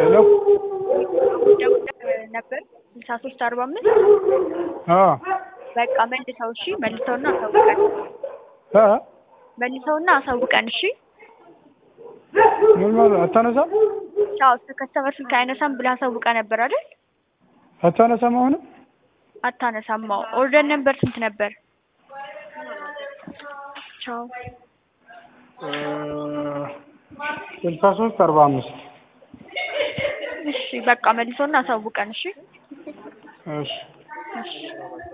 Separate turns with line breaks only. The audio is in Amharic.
ሄሎ
ደውለህ ነበር ስልሳ ሶስት አርባ አምስት
አዎ
በቃ መልሰው እሺ መልሰውና አሳውቀን
እ
መልሰውና አሳውቀን እሺ
ምን ማለት አታነሳም
ቻው ከስተመር ስልክ አይነሳም ብለህ አሳውቀህ ነበር አይደል
አታነሳም አሁንም
አታነሳም አዎ ኦርደር ነበር ስንት ነበር ቻው
ስልሳ ሶስት አርባ አምስት
እሺ በቃ መልሰውና አሳውቀን እሺ
እሺ
እሺ